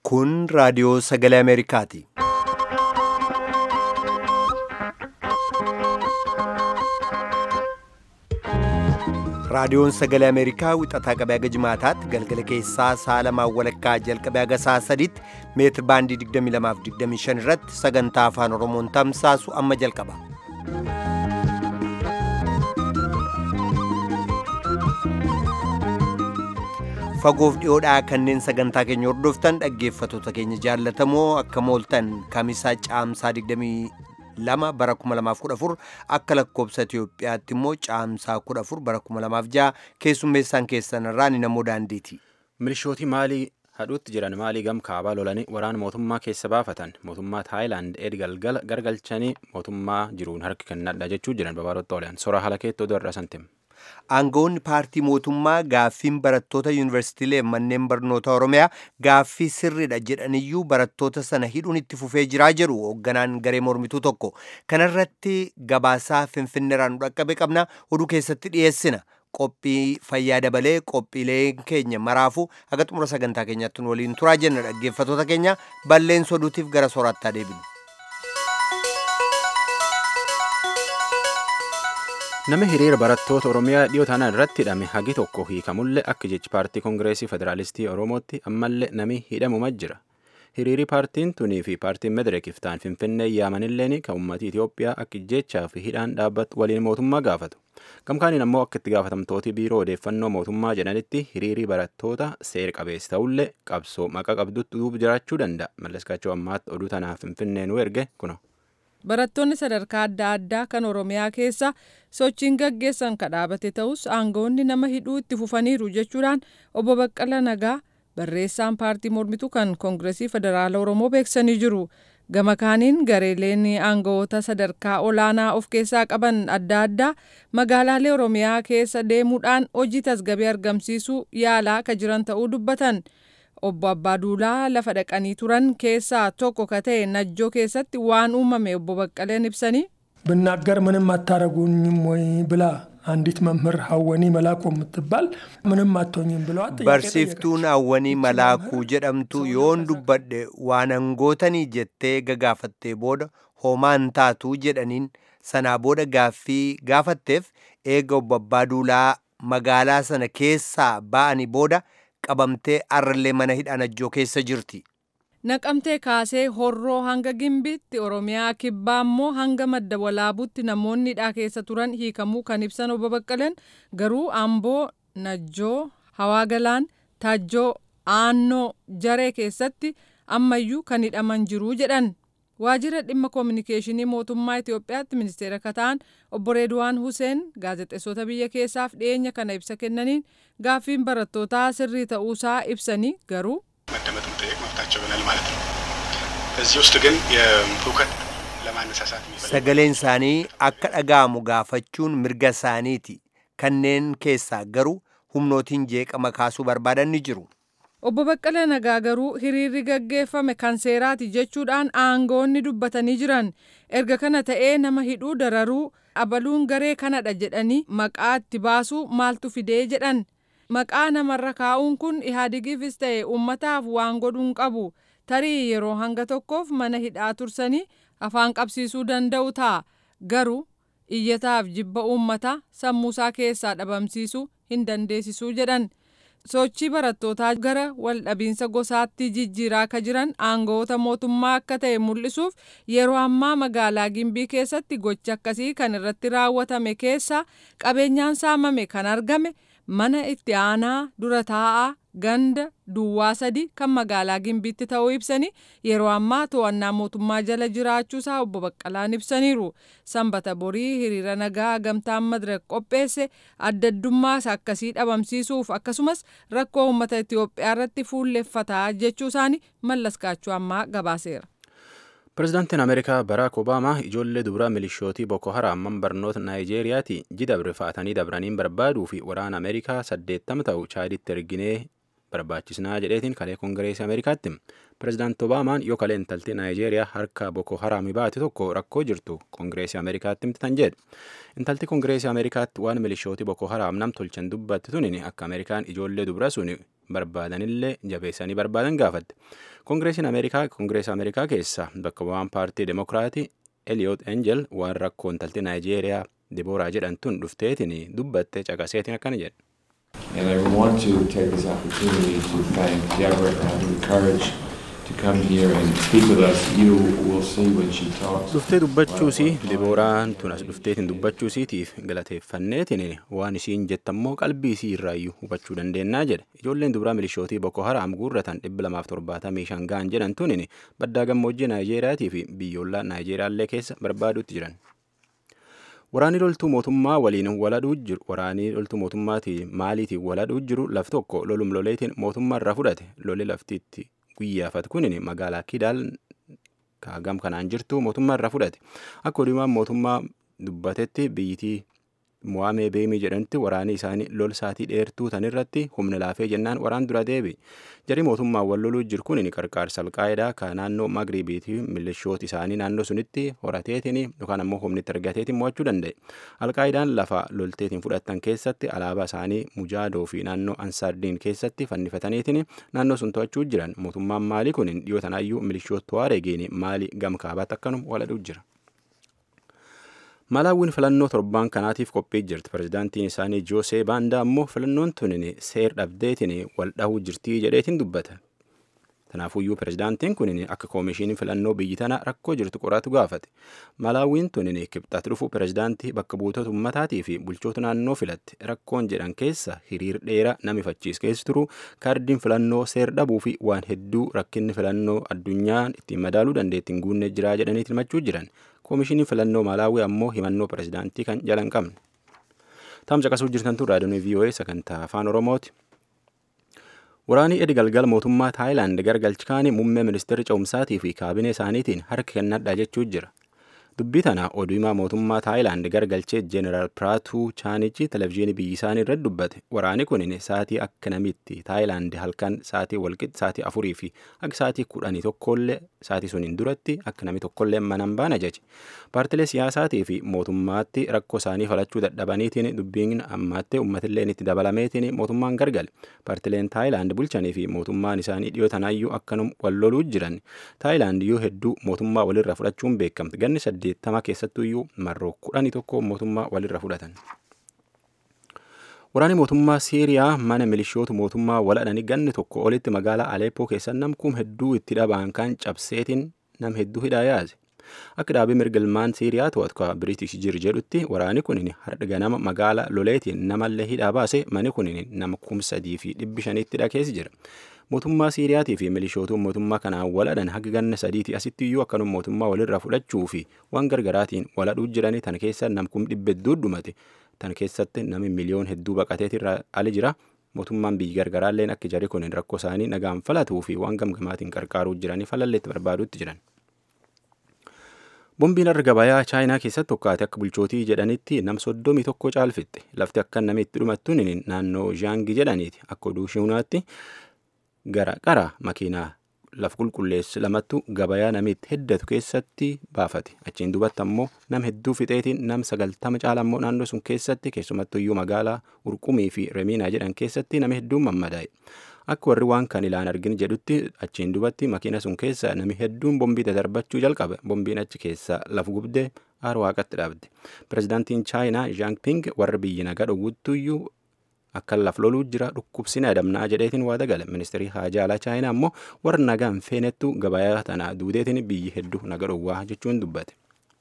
Kun raadiyoo sagalee Ameerikaati. Raadiyoon sagalee Ameerikaa wixataa qabee haga jimaataatti galgala keessaa sa'a lamaan walakkaa jalqabee haga sa'a sadiitti meetir baandii 22 irratti sagantaa afaan Oromoon tamsaasu amma jalqaba. Fagoof dhiyoodhaa kanneen sagantaa keenya hordoftan dhaggeeffattoota keenya jaallatamoo akka mooltan kamisaa caamsaa 22 bara 2014 akka lakkoobsa Itiyoophiyaatti immoo caamsaa 14 bara 2006 keessummeessaan keessan irraa ni namoo daandiiti. Milishootii maalii hadhuutti jiran maalii gam kaabaa lolanii waraana mootummaa keessa baafatan mootummaa Taayilaand eed galgala gargalchanii mootummaa jiruun harki kennadha jechuu jiran babaarotta oolan sora haala keettoo irra santim. Aangawoonni paartii mootummaa gaaffiin barattoota yuunivarsiitiilee manneen barnoota Oromiyaa gaaffii sirriidha jedhaniyyuu barattoota sana hidhuun itti fufee jiraa jedhu hoogganaan garee mormituu tokko. Kanarratti gabaasaa finfinneeraan dhaqqabe qabna oduu keessatti dhiyeessina. Qophii fayyaa dabalee qophiileen keenya maraafu haga xumura sagantaa keenyaatti waliin turaa jenna dhaggeeffattoota keenya balleessa oduutiif gara soorattaa deebinu. Nama hiriira barattoota Oromiyaa dhiyoo taanaan irratti hidhame hagi tokko hiikamullee akka jechi paartii Kongireesii Federaalistii Oromootti ammallee nami hidhamuma jira. Hiriiri paartiin tunii fi paartiin Mederekiif ta'an Finfinnee yaamanilleen kan uummatii Itoophiyaa akka jechaa fi hidhaan dhaabbatu waliin mootummaa gaafatu. Gamkaaniin ammoo akka itti gaafatamtooti biiroo odeeffannoo mootummaa jedhanitti hiriirii barattoota seera qabeessa ta'ullee qabsoo maqaa qabdutti duuba jiraachuu danda'a. Malleskaachoo ammaatti oduu tanaaf Finfinnee nu erge kuno. Barattoonni sadarkaa adda addaa kan Oromiyaa keessa sochiin gaggeessan kan dhaabate ta'us aangawoonni nama hidhuu itti fufaniiru jechuudhaan obbo Baqqala Nagaa barreessaan paartii mormituu kan Koongireesii Federaala Oromoo beeksisanii jiru. Gama kaaniin gareeleen aangawoota sadarkaa olaanaa of keessaa qaban adda addaa magaalaalee Oromiyaa keessa deemuudhaan hojii tasgabbii argamsiisuu yaalaa kan jiran ta'uu dubbatan. obbo Abbaaduulaa lafa dhaqanii turan keessaa tokko ka ta'e najjoo keessatti waan uumame obbo Baqqaleen ibsanii. ብናገር ምንም አታረጉኝም ወይ ብላ አንዲት መምህር ሀወኒ መላኩ የምትባል ምንም አትሆኝም ብለዋት Barsiiftuun Hawwanii Malaakuu jedhamtu yoon dubbadhe waan hangootanii jettee gagaafattee booda homaan taatu jedhaniin sanaa booda gaaffii gaafatteef eega obbo Abbaaduulaa magaalaa sana keessaa ba'anii booda qabamtee arrallee mana hidhaa najjoo keessa jirti. Naqamtee kaasee horroo hanga gimbiitti Oromiyaa kibbaa immoo hanga madda walaabuutti namoonni hidhaa keessa turan hiikamuu kan ibsan obbo Baqqaleen garuu Amboo, Najjoo, Hawaa Galaan, Taajjoo, Aannoo, Jaree keessatti ammayyuu kan hidhaman jiru jedhan. Waajjira dhimma koominikeeshinii mootummaa Itoophiyaatti ministeera akka ta'an obbo Reedwaan Huseen gaazexeessota biyya keessaaf dhiyeenya kana ibsa kennaniin gaaffiin barattootaa sirrii ta'uusaa ibsanii garuu መደመጥ መጠየቅ መብታቸው ይሆናል ማለት ነው። እዚህ ውስጥ ግን የሁከት ለማነሳሳት የሚፈልግ Sagaleen isaanii akka dhaga'amu gaafachuun mirga isaaniiti. Kanneen keessaa garuu humnootiin jeeqama kaasuu barbaadan ni jiru. Obbo Baqqala Nagaa garuu hiriirri gaggeeffame kan seeraati jechuudhaan aangawoonni dubbatanii jiran erga kana ta'ee nama hidhuu dararuu abaluun garee kanadha jedhanii maqaa itti baasuu maaltu fidee jedhan maqaa namarra kaa'uun kun ihaadigiifis ta'e uummataaf waan godhuun qabu tarii yeroo hanga tokkoof mana hidhaa tursanii afaan qabsiisuu danda'u ta'a garuu iyyataaf jibba uummataa sammuusaa keessaa dhabamsiisuu hin dandeessisuu jedhan. sochii barattootaa gara waldhabiinsa gosaatti jijjiiraa akka jiran aangawoota mootummaa akka ta'e mul'isuuf yeroo ammaa magaalaa gimbii keessatti gochi akkasii kan irratti raawwatame keessa qabeenyaan saamame kan argame mana itti aanaa dura taa'aa ganda duwwaa sadi kan magaalaa gimbiitti ta'uu ibsanii yeroo ammaa to'annaa mootummaa jala jiraachuusaa obbo Baqqalaan ibsaniiru. Sanbata borii hiriira nagaa gamtaan madirak qopheesse addaddummaas akkasii dhabamsiisuuf akkasumas rakkoo uummata Itoophiyaa irratti fuulleffataa jechuu isaanii mallaskaachuu ammaa gabaaseera. Pireezidaantiin Ameerikaa Baraak Obaamaa ijoollee dubaraa milishootii Boko Haram barnoota Naayijeeriyaati jidabre fa'atanii dabraniin barbaaduu fi waraana Ameerikaa saddeettama ta'u chaaditti erginee barbaachisnaa jedheetiin kalee Kongireesii Ameerikaatti. Pireezidaanti Obaamaan yoo kalee intalti Naayijeeriyaa harka Boko Haram baate tokko rakkoo jirtu Kongireesii Ameerikaatti himtan jedhe. Intalti Kongireesii Ameerikaatti waan milishootii Boko Haram nam tolchan dubbatti tunin akka Ameerikaan ijoollee dubara sun barbaadanillee jabeessanii barbaadan gaafatte. Koongireesiin Ameerikaa Koongireesii Ameerikaa keessa bakka bu'aan paartii Demokiraatii Eliyoot Enjel waan rakkoo intalti Naayijeeriyaa Dibooraa jedhamtuun dhufteetiin dubbatte caqaseetiin akkana jedhe. And I want to take this opportunity to thank Deborah for having the courage to come here and speak with us. You will see when she talks. Dhuftee dubbachuusii Dibooraan tun as dhufteetiin dubbachuusiitiif galateeffanneetiin waan isiin jettammoo qalbii isii irraayyuu hubachuu dandeennaa jedhe. Ijoolleen dubaraa milishootii Boko Haram guurratan 275 ga'an jedhan tunin baddaa gammoojjii Naayijeeriyaatii fi biyyoolaa Naayijeeriyaallee keessa barbaaduutti jiran. Waraanni loltuu mootummaa waliin waladhuu jiru waraanni loltuu mootummaatii maaliitiin waladhuu jiru laf tokko lolum loleetiin mootummaa irraa fudhate lole laftiitti guyyaafat kunin magaalaa Kidaal kaagam kanaan jirtu mootummaa irraa fudhate akka odumaan mootummaa dubbatetti biyyitii Mo'aamee Beemii jedhamti waraanni isaanii lol saatii dheertuu tan irratti humna laafee jennaan waraan dura deebi. Jarii mootummaan wal loluu jiru kun qarqaarsa alqaayidaa ka naannoo Magribiitii milishoota isaanii naannoo sunitti horateetiin yookaan ammoo humnitti argateetiin mo'achuu danda'e. Alqaayidaan lafa lolteetiin fudhatan keessatti alaabaa isaanii Mujaadoo fi naannoo Ansaardiin keessatti fannifataniitiin naannoo sun to'achuu jiran mootummaan maalii kun dhiyoo tanaayyuu milishoota Tuwaareegiin maalii gam kaabaatti akkanum waladhuu jira. Malaawwiin filannoo torbaan kanaatiif qophii jirti. Pirezidaantiin isaanii Joosee Baandaa ammoo filannoon tunin seer dhabdeetiin wal dhahuu jirtii jedheetiin dubbata. Kanaafuyyuu pirezidaantiin kun akka koomishinii filannoo biyyi tana rakkoo jirtu qoratu gaafate. Malaawwiin tunin kibxaatti dhufu pirezidaantii bakka buutota ummataatii fi bulchoota naannoo filatti rakkoon jedhan keessa hiriir dheeraa nami fachiis keessa turu kaardiin filannoo seer dhabuu fi waan hedduu rakkinni filannoo addunyaan ittiin madaaluu dandeettiin guunnee jiraa jedhanii himachuu jiran. Koomishinii filannoo Malaawii ammoo himannoo pirezidaantii kan jala hin qabne. Taamsa qasuu jirtantu raadiyoon VOA sagantaa afaan Oromooti. Waraanii edi galgal mootummaa Taayilaand gargalchikaanii muummee ministeerri ce'umsaatii fi kaabinee isaaniitiin harka kennadhaa jechuu jira. Dubbii tana oduu himaa mootummaa Taayilaand gargalchee Jeeneraal Piraatuu Chaanichi televezyiinii biyyi isaanii irratti dubbate. Waraani kun sa'aatii akka namitti Taayilaand halkan sa'aatii walqixa sa'aatii afurii fi akka sa'aatii kudhanii tokkollee sa'aatii suniin duratti akka nami tokkollee mana hin baane ajaje. Paartilee siyaasaatii fi mootummaatti rakkoo isaanii falachuu dadhabaniitiin dubbiin ammaatti uummatillee itti dabalameetiin mootummaan gargale. Paartileen Taayilaand bulchanii fi mootummaan isaanii dhiyoo tanaayyuu akkanum wal loluu jiran. Taayilaand yoo hedduu mootummaa walirra fudhachuun beekamti. Ganni saddeettama keessattuyyuu marroo kudhanii tokko mootummaa walirra fudhatan. Waraanni mootummaa Siiriyaa mana milishoota mootummaa waladhanii ganni tokko olitti magaalaa Aleppoo keessa namkuun hedduu itti dhabaan kan cabseetiin nam hedduu hidhaa yaase. Akka dhaabii mirgalmaan Siiriyaa to'atu ka Biriitish jir jedhutti waraanni kun har'a ganama magaalaa loleetiin namallee hidhaa baase mani kun nama kum sadii fi dhibbi shaniitti dhakeessi jira. Mootummaa Siiriyaatii fi milishootuun mootummaa kanaan waladhan haga ganna sadiitii asitti iyyuu akkanuma mootummaa walirraa fudhachuu fi waan gargaraatiin waladhuu jiranii tan keessa namkum dhibbe hedduu dhumate tan keessatti nami miliyoon hedduu baqateetirra ali jira. Mootummaan biyyi gargaraalleen akka jarri kun rakkoo isaanii nagaan falatuu fi waan gamgamaatiin qarqaaruu jiranii falalleetti barbaaduutti jiran. Bombiin har'a gabayaa chaayinaa keessatti tokkaate akka bulchootii jedhanitti nam soddomii tokko caalfitte lafti akka namni itti dhumattuun naannoo Zhaangi jedhaniiti akka oduu shiunaatti gara qara makiinaa laf qulqulleessu lamattu gabayaa namitti heddatu keessatti baafate achiin dubatti ammoo nam hedduu fixeetiin nam sagaltama caala ammoo naannoo sun keessatti keessumattu iyyuu magaalaa urqumii fi remiinaa jedhan keessatti nama hedduun mammadaa'e. Akka warri waan kan ilaan argin jedhutti achiin dubatti makiina sun keessa nami hedduun bombii dadarbachuu jalqabe bombiin achi keessa lafa gubdee aara waaqatti dhaabde. Pirezidaantiin Chaayinaa Zhangping warra biyyi nagaa dhowwuttuyyuu akka laf loluu jira dhukkubsina adamnaa jedheetiin waa dagale ministeerii haajaa alaa chaayinaa ammoo warra nagaa hin feenettu gabayaa tana duudeetiin biyyi hedduu naga dhowwaa jechuun dubbate.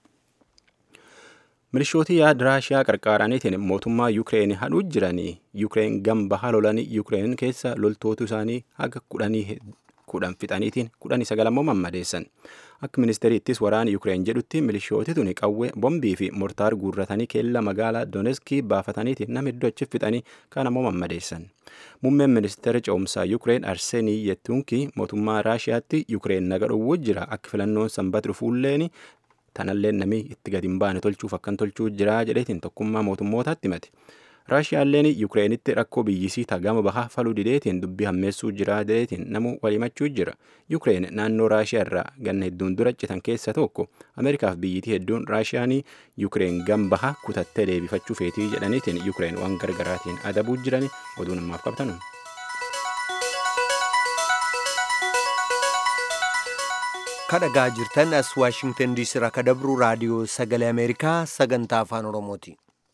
Milishootii yaada Raashiyaa qarqaaraniitiin mootummaa Yukireen hadhuu jiranii Yukireen gamba halolanii Yukireen keessa loltootu isaanii haga kudhanii kudhan fixaniitiin kudhanii sagal ammoo mammadeessan. Akka ministeeriittis waraana Yukireen jedhutti milishooti tuni qawwee bombii fi mortaar guurratanii keella magaalaa Donetskii baafataniitiin nama hedduu achi fixanii kaan ammoo mammadeessan. Muummeen ministeera ce'umsaa Yukireen Arsenii Yettuunkii mootummaa Raashiyaatti Yukireen naga dhowwuu jira akka filannoon sanbata dhufuulleen tanallee namni itti gadi hin baane tolchuuf akkan tolchuu jira jedheetiin tokkummaa mootummootaatti himate. Raashiyaalleen Yukireenitti rakkoo biyyisii tagama bahaa faluu dideetiin dubbii hammeessuu jira jedheetiin namu walimachuu jira. Yukireen naannoo Raashiyaa irraa ganna hedduun dura citan keessa tokko Ameerikaaf biyyitii hedduun Raashiyaanii Yukireen gam bahaa kutattee deebifachuu feetii jedhaniitiin Yukireen waan gargaraatiin adabuu jirani oduu namaaf qabtanu. kadhagaa jirtan as waashingtan diisii irraa kadabru raadiyoo sagalee ameerikaa sagantaa afaan oromooti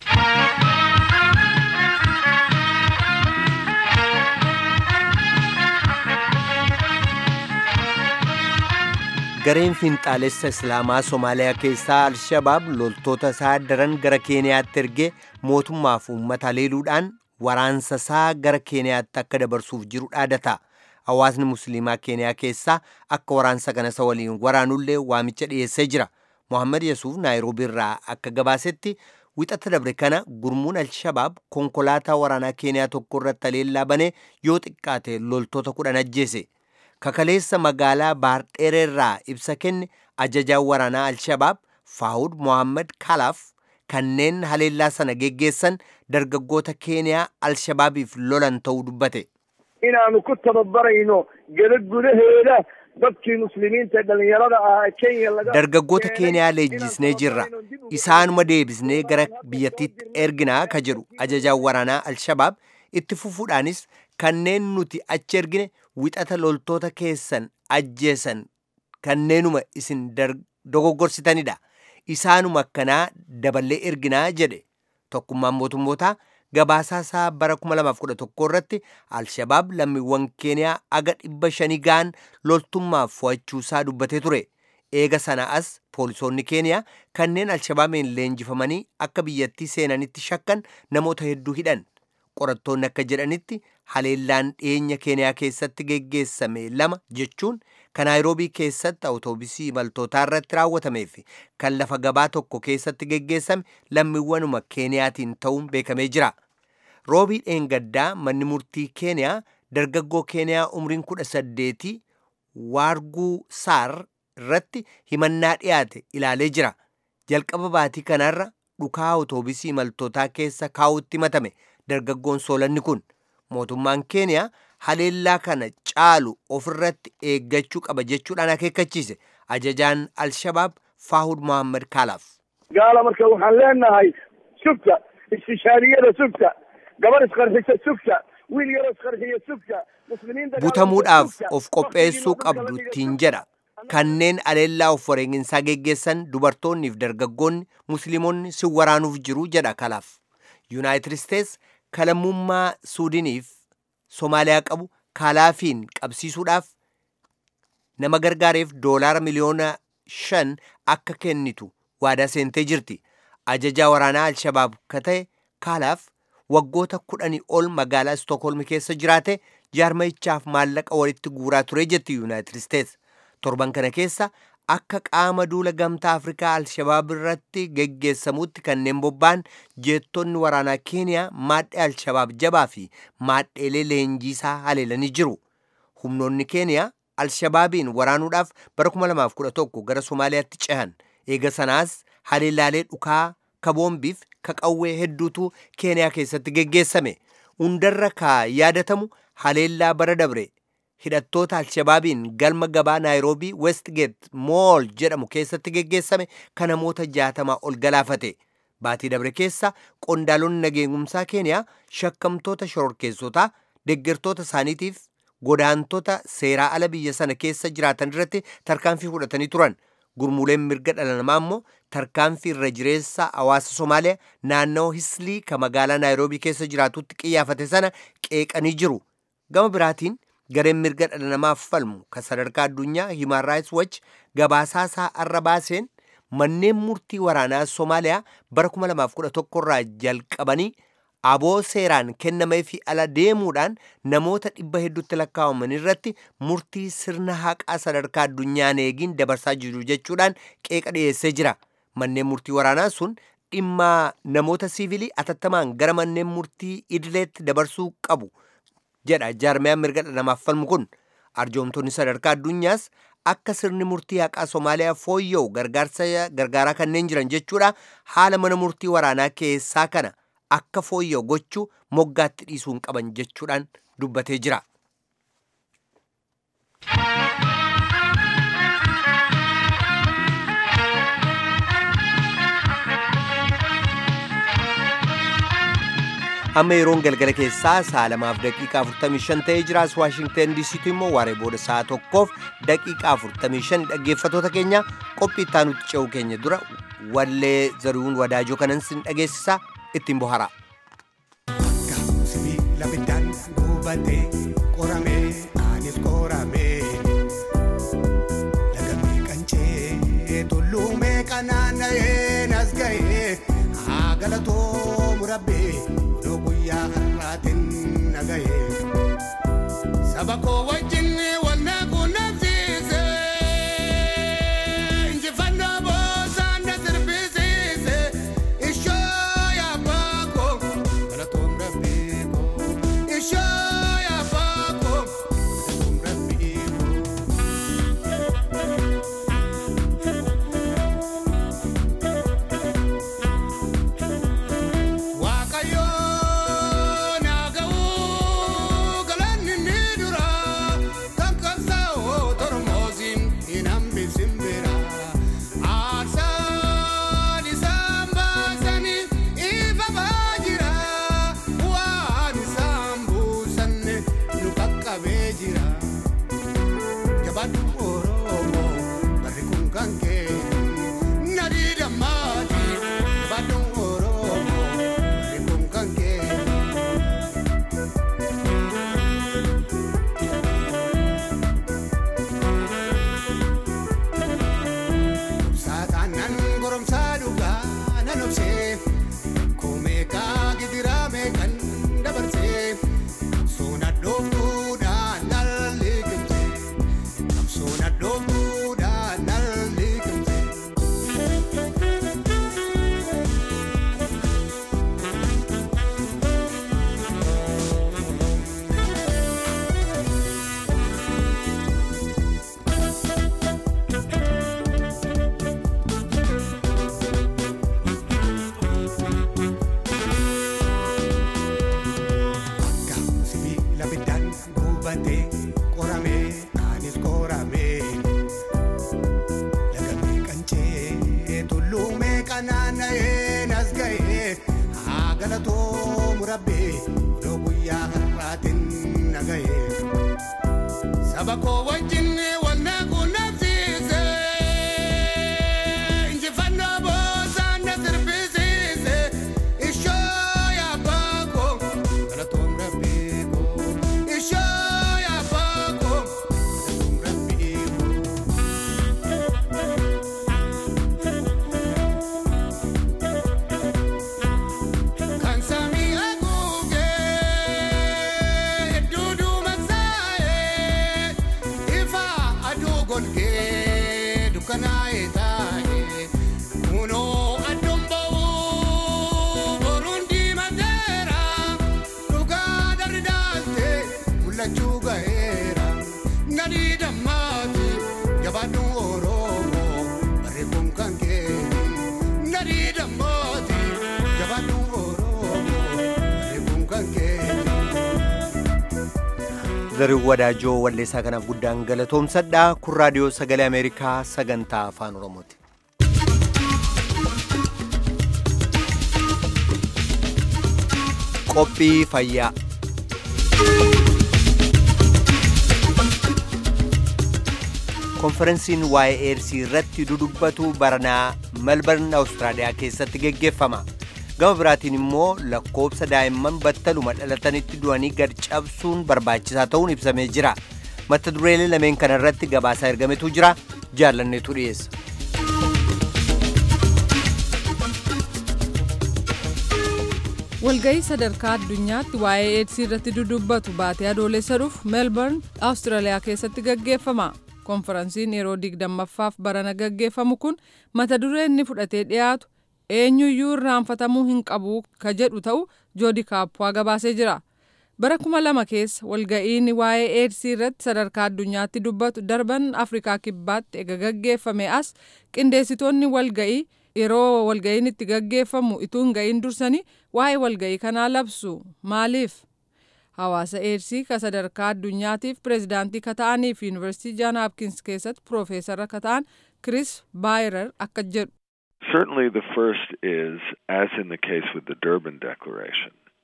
gareen finxaalessa islaamaa somaaliyaa keessaa alshabaab loltoota isaa daran gara keeniyaatti ergee mootummaaf uummata haleeluudhaan waraansa isaa gara keeniyaatti akka dabarsuuf jiru dhaadata hawaasni musliimaa keeniyaa keessaa akka waraansa kana isa waliin waraanullee waamicha dhiyeessee jira mohammad yesuuf naayiroobii irraa akka gabaasetti wixata dabre kana gurmuun alshabaab konkolaataa waraanaa keeniyaa tokko irratti haleellaa banee yoo xiqqaate loltoota kudhan ajjeese kakaleessa magaalaa baardheereerraa ibsa kenne ajajaan waraanaa alshabaab faahud mohammad kalaaf kanneen haleellaa sana geggeessan dargaggoota keeniyaa alshabaabiif lolan ta'uu dubbate inaanu ku tababarayno gada gudaheeda dadkii muslimiinta dhalinyarada ah kenya laga dargaggoota keeniyaa leenjisnee jirra isaanuma deebisnee gara biyyattiitti erginaa ka jedhu ajajaan waraanaa alshabaab itti fufuudhaanis kanneen nuti achi ergine wixata loltoota keessan ajjeesan kanneenuma isin dogoggorsitanidha isaanuma akkanaa daballee erginaa jedhe tokkummaan mootummootaa gabaasaa isaa bara 2011 irratti alshabaab lammiiwwan keeniyaa aga dhibba shanii ga'an loltummaaf fo'achuusaa dubbatee ture eega sana as poolisoonni keeniyaa kanneen alshabaabiin leenjifamanii akka biyyattii seenanitti shakkan namoota hedduu hidhan qorattoonni akka jedhanitti haleellaan dhiyeenya keeniyaa keessatti geggeessame lama jechuun kan naayiroobii keessatti awutoobisii imaltootaa irratti raawwatamee fi kan lafa gabaa tokko keessatti geggeessame lammiiwwanuma keeniyaatiin ta'uun beekamee jira roobii dheengaddaa manni murtii keeniyaa dargaggoo keeniyaa umriin kudha saddeetii waarguu saar irratti himannaa dhiyaate ilaalee jira jalqaba baatii kanarra dhukaa awutoobisii imaltootaa keessa kaa'utti himatame dargaggoon soolanni kun mootummaan keeniyaa haleellaa kana caalu ofirratti eeggachuu qaba jechuudhaan akeekkachiise ajajaan alshabaab faahud mohammad kaalaaf gaala marka waxaan leenahay sugta istishaariyada sugta gabar isqarxisa sugta wiil yaro isqarxiya sugta muslimiin butamuudhaaf of qopheessuu qabdu ittiin jedha kanneen haleellaa of wareeginsaa geggeessan dubartoonniif dargaggoonni musliimonni si waraanuuf jiru jedha kalaaf yuunaayitid isteets kalamummaa suudiniif somaaliyaa qabu kalaafiin qabsiisuudhaaf nama gargaareef doolaara miliyoona shan akka kennitu waadaa seentee jirti ajajaa waraanaa alshabaab ka ta'e kaalaaf waggoota kudhanii ol magaalaa stokholmi keessa jiraate jaarmayichaaf maallaqa walitti guuraa ture jetti yuunaayitid isteets torban kana keessa akka qaama duula gamtaa afrikaa alshabaab irratti geggeessamutti kanneen bobba'an jeettonni waraanaa keeniyaa maadhee alshabaab jabaa fi maadheelee leenjiisaa haleelanii jiru humnoonni keeniyaa alshabaabiin waraanuudhaaf bara 2011 gara somaaliyaatti cehan eega sanaas haleellaalee dhukaa ka boombiif ka qawwee hedduutu keeniyaa keessatti geggeessame hundarra ka yaadatamu haleellaa bara dabre hidhattoota alshabaabiin galma gabaa naayiroobii westgate mool jedhamu keessatti geggeessame kan namoota jaatamaa ol galaafate baatii dabre keessa qondaalonni nageenyumsaa keeniyaa shakkamtoota shororkeessotaa deggertoota isaaniitiif godaantota seeraa ala biyya sana keessa jiraatan irratti tarkaanfii fudhatanii turan gurmuuleen mirga dhala namaa immoo tarkaanfii irra jireessa hawaasa somaaliyaa naannoo hislii ka magaalaa naayiroobii keessa jiraatutti qiyyaafate sana qeeqanii jiru gama biraatiin gareen mirga dhala namaaf falmu kan sadarkaa addunyaa himan raayits wach gabaasaa isaa arra baaseen manneen murtii waraanaa somaaliyaa bara 2011 irraa jalqabanii aboo seeraan kennamee fi ala deemuudhaan namoota dhibba hedduutti lakkaa'aman irratti murtii sirna haqaa sadarkaa addunyaan eegiin dabarsaa jiru jechuudhaan qeeqa dhiyeessee jira manneen murtii waraanaa sun dhimma namoota siivilii atattamaan gara manneen murtii idileetti dabarsuu qabu jedha jaarmiyaan mirga dhala namaaf falmu kun arjoomtonni sadarkaa addunyaas akka sirni murtii haqaa somaaliyaa fooyya'u gargaarsa gargaaraa kanneen jiran jechuudha haala mana murtii waraanaa keessaa kana akka fooyya'u gochuu moggaatti dhiisuun qaban jechuudhaan dubbatee jira. amma yeroon galgala keessaa sa'a lamaaf daqiiqaa 45 ta'ee jiraas waashingten diisiitu immoo waaree booda sa'a tokkoof daqiiqaa 45 dhaggeeffatoota keenya qophii itti aanutti ce'uu keenya dura wallee zarihuun wadaajoo kanan sin dhageessisa ittiin bohara. Sibiila biddaan gubatee qoramee anis qoramee lagamee qancee tulluumee qanaanna'ee nas ga'ee haa galatoo murabbee odoo guyyaa har'aatiin na ga'ee saba koo wajjin wanna quunnamsiise injifannoo boosaan na sirbisiise ishoo yaabaa koo galatoom rabbii koo ishoo yaabaa koo galatoom rabbii koo. Waaqayyoo naa ga'uu galanni ni dura kan qabsaa'oo tormoosiin hin hambisin bira aarsaan isaan baasanii ifamaa jira waan isaan buusanne nu qaqqabee jira jabaadhu oromoo barri kun kan kee nadii dammaati jabaadhu oromoo barri kun kan kee. Saataanaan goromsaa dhugaa nan obsee Koomeekaa gidiraa meeqan dabarsee Soona dhooftuudhaan nal liqimsee Soona dhooftuudhaan nal liqimsee Sibiila biddaan gubatee qoramee anis qoramee lagamee qancee tulluumee qanaanna'ee nas ga'ee haa galatoo murabbee odoo guyyaa har'aatiin na ga'ee saba koo wajjin wanna quunnamsiise injifannoo boosaan na sirbisiise ishoo yaabaa koo galatoom rabbii koo ishoo yaabaa koo galatoom rabbii koo. Kan samii haguugee duuduu masaa'ee ifa aduu golgee dukkanaa'ee taa'ee kunoo adduun ba'uu boruun diimateera dhugaa darri daaltee mul'achuu ga'eera nadii dammaati jabaadhuun oromoo barri kun kan keeti nadii dammaati jabaadhuun oromoo barri kun kan keeti. Zarihuun wadaajoo walleessaa kanaaf guddaan galatoomsadha kun raadiyoo sagalee ameerikaa sagantaa afaan oromooti. Qophii fayyaa. konferensiin waa'ee eedsii irratti dudubbatu baranaa melbourne awustiraaliyaa keessatti geggeeffama gama biraatiin immoo lakkoobsa daa'imman battaluma dhalatanitti du'anii gad cabsuun barbaachisaa ta'uun ibsamee jira mata dureelee lameen kana irratti gabaasaa ergametu jira jaallanneetu dhiyeessa. walga'ii sadarkaa addunyaatti waa'ee eedsii irratti dudubbatu baatee adoolessa dhufu meelbarn awustiraaliyaa keessatti gaggeeffama konferansiin yeroo digdammaffaaf barana gaggeeffamu kun mata dureen inni fudhatee dhiyaatu eenyuyyuu irraanfatamuu hin qabu ka jedhu ta'u joodi kaappuwaa gabaasee jira bara kuma lama keessa walga'iin waa'ee eedsii irratti sadarkaa addunyaatti dubbatu darban afrikaa kibbaatti ega gaggeeffame as qindeessitoonni walga'ii yeroo walga'iin itti gaggeeffamu ituu hin ga'iin dursanii waa'ee walga'ii kanaa labsu maaliif hawaasa eedsii ka sadarkaa addunyaatiif pireezidaantii ka ta'anii fi yuunivarsiitii jaan haapkins keessatti piroofeesara ka ta'an kris baayirar akka jedhu. Certainly, the first is, as in the case with the Durban Declaration,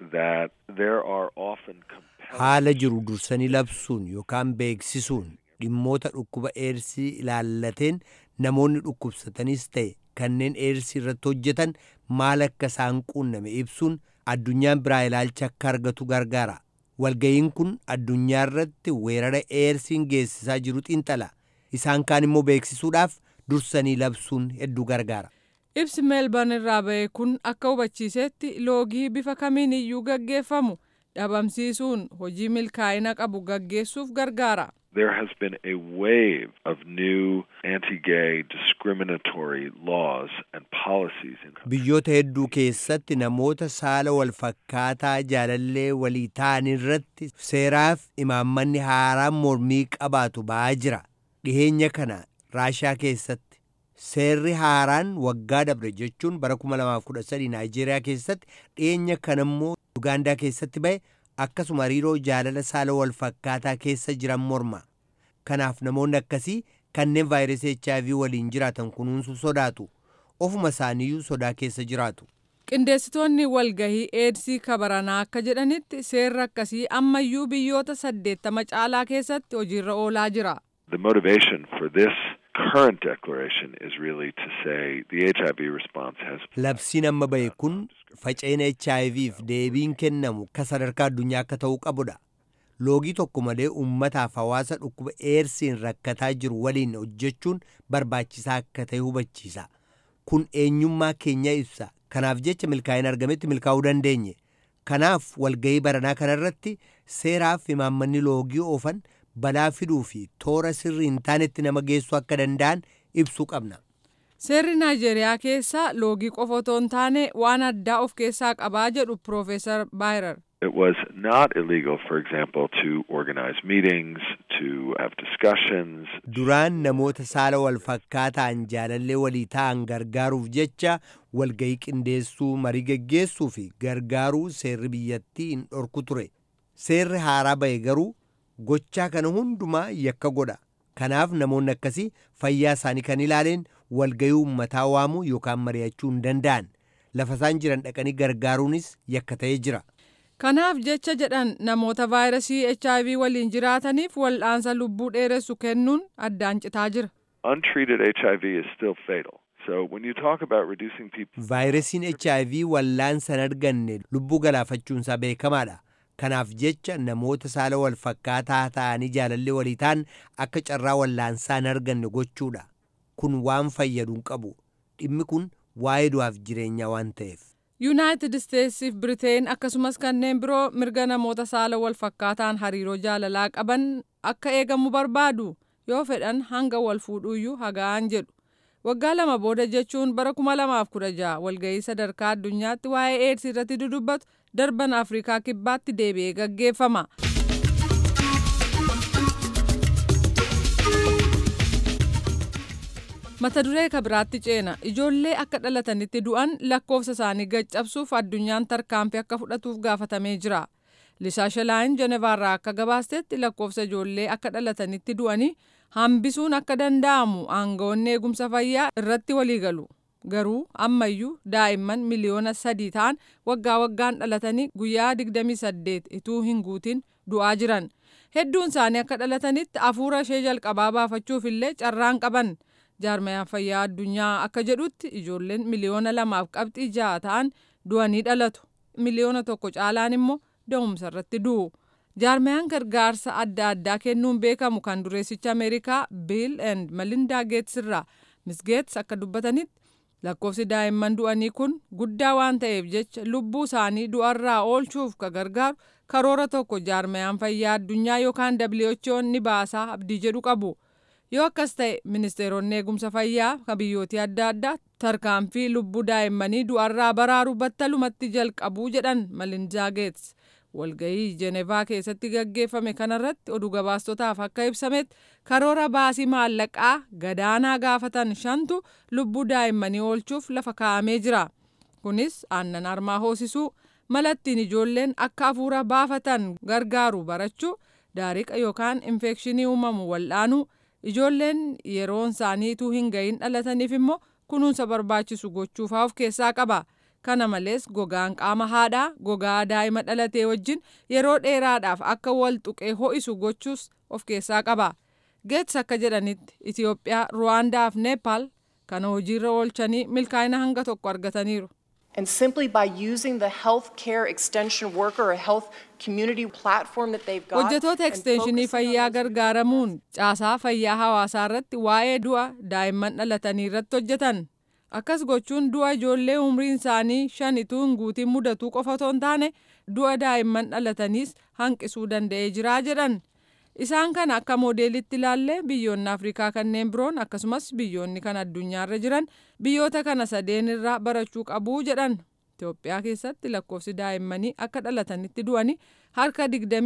that there are often haala jiru dursanii labsuun yookaan beeksisuun dhimmoota dhukkuba eersii ilaallateen namoonni dhukkubsatanis ta'e kanneen eersii irratti hojjetan maal akka isaan quunname ibsuun addunyaan biraa ilaalcha akka argatu gargaara walga'iin kun addunyaa irratti weerara eersiin geessisaa jiru xiinxala isaan kaan immoo beeksisuudhaaf dursanii labsuun hedduu gargaara. ibsi meelban irraa ba'e kun akka hubachiisetti loogii bifa kamiin iyyuu gaggeeffamu dhabamsiisuun hojii milkaa'ina qabu gaggeessuuf gargaara. There has been a wave of new anti-gay discriminatory laws and policies in biyyoota hedduu keessatti namoota saala wal fakkaataa jaalallee walii ta'an irratti seeraaf imaammanni haaraan mormii qabaatu ba'aa jira dhiheenya kana raashaa keessatti seerri haaraan waggaa dabre jechuun bara 2013 naayijeeriyaa keessatti dhiheenya kana immoo ugaandaa keessatti ba'e akkasuma hariiroo jaalala saala wal fakkaataa keessa jiran morma kanaaf namoonni akkasii kanneen vaayirasii HIV waliin jiraatan kunuunsuu sodaatu ofuma isaaniiyyuu sodaa keessa jiraatu. qindeessitoonni walgahii eedsii kabaranaa akka jedhanitti seerri akkasii ammayyuu biyyoota saddeettama caalaa keessatti hojiirra oolaa jira. The motivation for this current declaration is really to say the HIV response has Labsiin amma ba'e kun faca'ina HIVf deebiin kennamu ka sadarkaa addunyaa akka ta'uu qabudha. Loogii tokko malee uummataaf hawaasa dhukkuba eersiin rakkataa jiru waliin hojjechuun barbaachisaa akka ta'e hubachiisa. Kun eenyummaa keenya ibsa. Kanaaf jecha milkaa'ina argametti milkaa'uu dandeenye. Kanaaf walgahii baranaa kanarratti seeraaf imaammanni loogii oofan balaa fiduu fi toora sirrii hin taanetti nama geessuu akka danda'an ibsuu qabna. Seerri Naayijeeriyaa keessa loogii qofa otoo hin taane waan addaa of keessaa qabaa jedhu Piroofeesar Baayirar. It was not illegal, for example, to organize meetings, to have discussions. Duraan namoota saala wal fakkaataan jaalallee walii ta'an gargaaruuf jecha walgahii qindeessuu marii geggeessuu fi gargaaruu seerri biyyattii hin dhorku ture. Seerri haaraa ba'e garuu gochaa kana hundumaa yakka godha. Kanaaf namoonni akkasii fayyaa isaanii kan ilaaleen walgahii uummataa waamuu yookaan mari'achuu hin danda'an. Lafa isaan jiran dhaqanii gargaaruunis yakka ta'ee jira. Kanaaf jecha jedhan namoota vaayirasii HIV waliin jiraataniif wal'aansa lubbuu dheeressu kennuun addaan citaa jira. Untreated HIV is still fatal. So when you talk about reducing people, Vaayirasiin HIV wal'aansa hin arganne lubbuu galaafachuunsaa beekamaadha. Kanaaf jecha namoota saala wal fakkaataa ta'anii jaalallee walii ta'an akka carraa wal'aansaa hin arganne gochuudha. Kun waan fayyadu hin qabu. Dhimmi kun waa'ee du'aaf jireenyaa waan ta'eef. Yuunaayitid Isteetsiif Biriteen akkasumas kanneen biroo mirga namoota saala wal fakkaataan hariiroo jaalalaa qaban akka eegamu barbaadu yoo fedhan hanga wal fuudhuuyyuu haga'an jedhu. Waggaa lama booda jechuun bara 2016 walgahii sadarkaa addunyaatti waa'ee eedsii irratti dudubbatu darban Afrikaa kibbaatti deebi'ee gaggeeffama. mata duree ka biraatti ceena ijoollee akka dhalatanitti du'an lakkoofsa isaanii gaccabsuuf addunyaan tarkaanfii akka fudhatuuf gaafatamee jira lisaa shalaayin jenevaarraa akka gabaastetti lakkoofsa ijoollee akka dhalatanitti du'anii hambisuun akka danda'amu aangawoonni eegumsa fayyaa irratti waliigalu garuu ammayyuu daa'imman miliyoona sadii ta'an waggaa waggaan dhalatanii guyyaa 28 ituu hin guutin du'aa jiran hedduun isaanii akka dhalatanitti hafuura ishee jalqabaa baafachuuf illee carraan qaban. jaarmayaan fayyaa addunyaa akka jedhutti ijoolleen miliyoona lamaaf qabxii ja'a ta'an du'anii dhalatu miliyoona tokko caalaan immoo da'umsa irratti du'u jaarmayaan gargaarsa adda addaa kennuun beekamu kan dureessicha ameerikaa biil and malindaa geets irraa mis geets akka dubbatanitti lakkoofsi daa'imman du'anii kun guddaa waan ta'eef jecha lubbuu isaanii du'arraa oolchuuf ka gargaaru karoora tokko jaarmayaan fayyaa addunyaa yookaan WHO ni baasaa abdii jedhu qabu. yoo akkas ta'e ministeeronni eegumsa fayyaa kan biyyootii adda addaa tarkaanfii lubbuu daa'immanii du'arraa baraaru battalumatti jalqabuu jedhan malindaa geets walgahii jenevaa keessatti gaggeeffame kanarratti oduu gabaastotaaf akka ibsametti karoora baasii maallaqaa gadaanaa gaafatan shantu lubbuu daa'immanii oolchuuf lafa kaa'amee jira kunis aannan harmaa hoosisuu malattiin ijoolleen akka hafuura baafatan gargaaru barachuu daariqa yookaan infekshinii uumamu wal'aanuu ijoolleen yeroon isaaniituu hin gahin dhalataniif immoo kunuunsa barbaachisu gochuufaa of keessaa qaba kana malees gogaan qaama haadhaa gogaa daa'ima dhalatee wajjin yeroo dheeraadhaaf akka wal tuqee ho'isu gochuus of keessaa qaba geets akka jedhanitti itiyoophiyaa ruwaandaa fi neepaal kana hojiirra oolchanii milkaa'ina hanga tokko argataniiru. And simply by using the health care extension worker or health community platform that they've got. hojjetoota ekstenshinii fayyaa gargaaramuun caasaa fayyaa hawaasaa irratti waa'ee du'a daa'imman dhalatanii irratti hojjetan akkas gochuun du'a ijoollee umriin isaanii shan ituu hin guutiin mudatuu qofa otoo hin taane du'a daa'imman dhalataniis hanqisuu danda'ee jiraa jedhan isaan kana akka moodeelitti ilaallee biyyoonni afrikaa kanneen biroon akkasumas biyyoonni kan addunyaarra jiran biyyoota kana sadeen irraa barachuu qabuu jedhan Itoophiyaa keessatti lakkoofsi daa'immanii akka dhalatanitti du'anii harka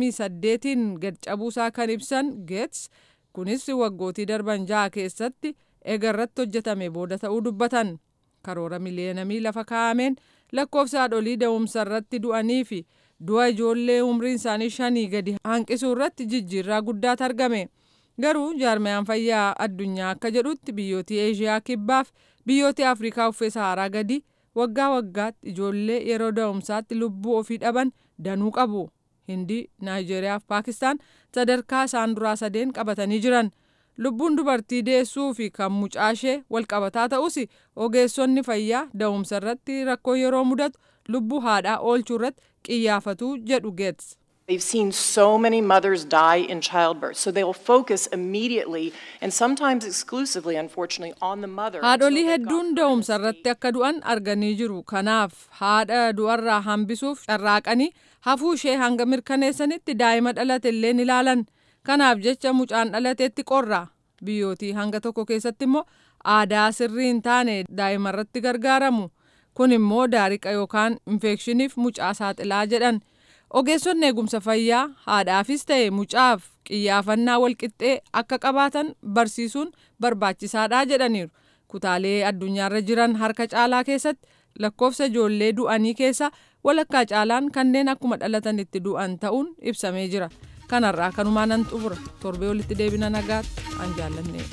28tiin gad cabuusaa kan ibsan geets kunis waggootii darban ja'a keessatti egarratti hojjetame booda ta'uu dubbatan karoora miliyeenamii lafa kaa'ameen lakkoofsa haadholii da'umsa irratti du'anii fi du'a ijoollee umriin isaanii shanii gadi hanqisuu irratti jijjiirraa guddaatu argame garuu jaarmayaan fayyaa addunyaa akka jedhutti biyyooti eeshiyaa kibbaaf biyyooti afrikaa uffee saharaa gadi waggaa waggaatti ijoollee yeroo da'umsaatti lubbuu ofii dhaban danuu qabu hindii naayijeeriyaa fi paakistaan sadarkaa isaan duraa sadeen qabatanii jiran lubbuun dubartii deessuu fi kan mucaashee walqabataa ta'us ogeessonni fayyaa da'umsa irratti rakkoo yeroo mudatu lubbuu haadhaa oolchuu irratti qiyyaafatuu jedhu geets. They've seen so many mothers die in childbirth, so they will focus immediately and sometimes exclusively, unfortunately, on the mother. Haadholii hedduun da'umsa irratti akka du'an arganii jiru. Kanaaf haadha du'arraa hambisuuf carraaqanii hafuu ishee hanga mirkaneessanitti daa'ima dhalate illee ni ilaalan. Kanaaf jecha mucaan dhalateetti qorra. Biyyootii hanga tokko keessatti immoo aadaa sirrii hin taane daa'ima irratti gargaaramu. Kun immoo daariqa yookaan infekshiniif mucaa saaxilaa jedhan. ogeessonni eegumsa fayyaa haadhaafis ta'e mucaaf qiyyaafannaa walqixxee akka qabaatan barsiisuun barbaachisaadha jedhaniiru kutaalee addunyaarra jiran harka caalaa keessatti lakkoofsa ijoollee du'anii keessa walakkaa caalaan kanneen akkuma dhalatanitti du'an ta'uun ibsamee jira kanarraa kanumaa nan xumura torbee walitti deebina nagaatti an jaallanne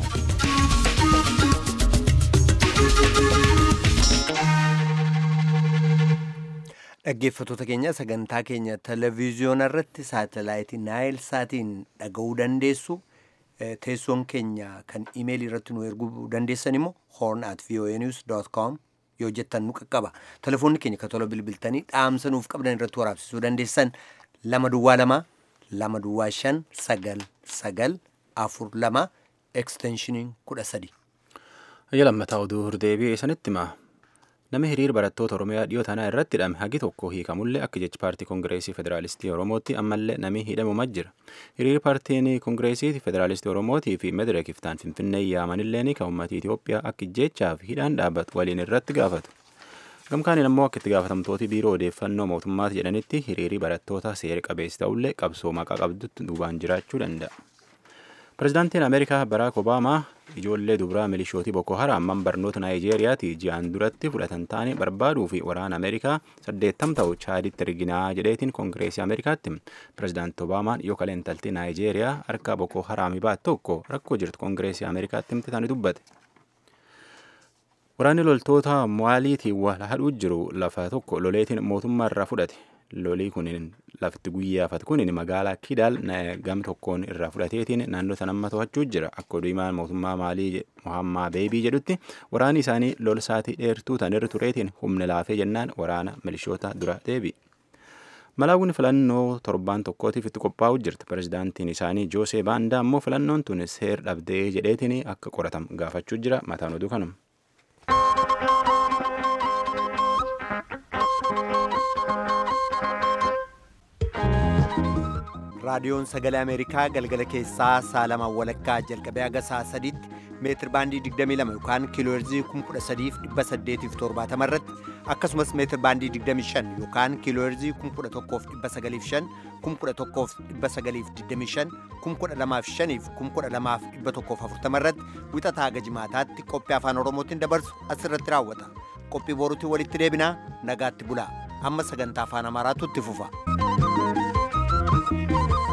gammadaadha. Dhaggeeffattoota keenya sagantaa keenya televezyiyoona irratti saatalaayitii naayil saatiin dhaga'uu dandeessu. Teessoon keenya kan imeelii irratti nu erguu dandeessan immoo horn at voanews.com yoo jettan nu qaqqaba. Telefoonni keenya kan tola bilbiltanii dhaamsa nuuf qabdan irratti waraabsisuu dandeessan lama duwwaa lama lama duwwaa shan sagal sagal afur lama eksteenshiniin kudha sadi. Hayya lammataa oduu deebi'ee sanitti himaa. Namni hiriira barattoota Oromiyaa dhiyoo tanaa irratti hidhame hagi tokko hiikamullee akka jechi paartii Kongireesii Federaalistii Oromootti ammallee namni hidhamumaa jira. Hiriirri paartiin Kongireesii Federaalistii Oromootii fi Medereek iftaan Finfinnee yaamanillee kan uummatii Itoophiyaa akka jechaa fi hidhaan dhaabbatu waliin irratti gaafatu. Gamkaaniin ammoo akka itti gaafatamtooti biiroo odeeffannoo mootummaati jedhanitti hiriirri barattoota seera qabeessi ta'ullee qabsoo maqaa qabdutti duubaan jiraachuu danda'a. Pireezidaantiin Ameerikaa Baraak Obaamaa ijoollee dubaraa milishootii Boko Haram barnoota Naayijeeriyaati ji'aan duratti fudhatan taane barbaaduu fi waraana Ameerikaa saddeettam ta'u chaaditti erginaa jedheetiin Koongireesii Ameerikaatti. Pireezidaanti Obaamaan yoo kaleentaltii Naayijeeriyaa harka Boko Haramii baat tokko rakkoo jirtu Koongireesii Ameerikaatti himte tani dubbate. Waraanni loltoota Mowaaliitiin wal hadhuu jiru lafa tokko loleetiin mootummaa irraa fudhate. lolii kunin lafti guyyaafatu kunin magaalaa kidaal gam tokkoon irraa fudhateetiin naannoo sanamma to'achuu jira akka oduumaan mootummaa maalii mohammaa beebii jedhutti waraanni isaanii lolsaatii dheertuu tanirra tureetiin humna laafee jennaan waraana milishoota dura deebi. Malaawwan filannoo torbaan tokkootiif itti qophaa'u jirti. Pireezidaantiin isaanii Joosee Baandaa ammoo filannoon tun seer dhabdee jedheetiin akka qoratamu gaafachuu jira. Mataan oduu kanuma. raadiyoon sagalee ameerikaa galgala keessaa saalamaan walakkaa jalqabee haga sa'a sadiitti meetir baandii 22 yookaan kiilooherzii 13870 irratti akkasumas meetir baandii 25 yookaan kiilooherzii 11905 11925 12005 12140 irratti wixataa haga jimaataatti qophii afaan oromootiin dabarsu asirratti raawwata qophii boruutiin walitti deebinaa nagaatti bulaa amma sagantaa afaan amaaraatu itti fufa.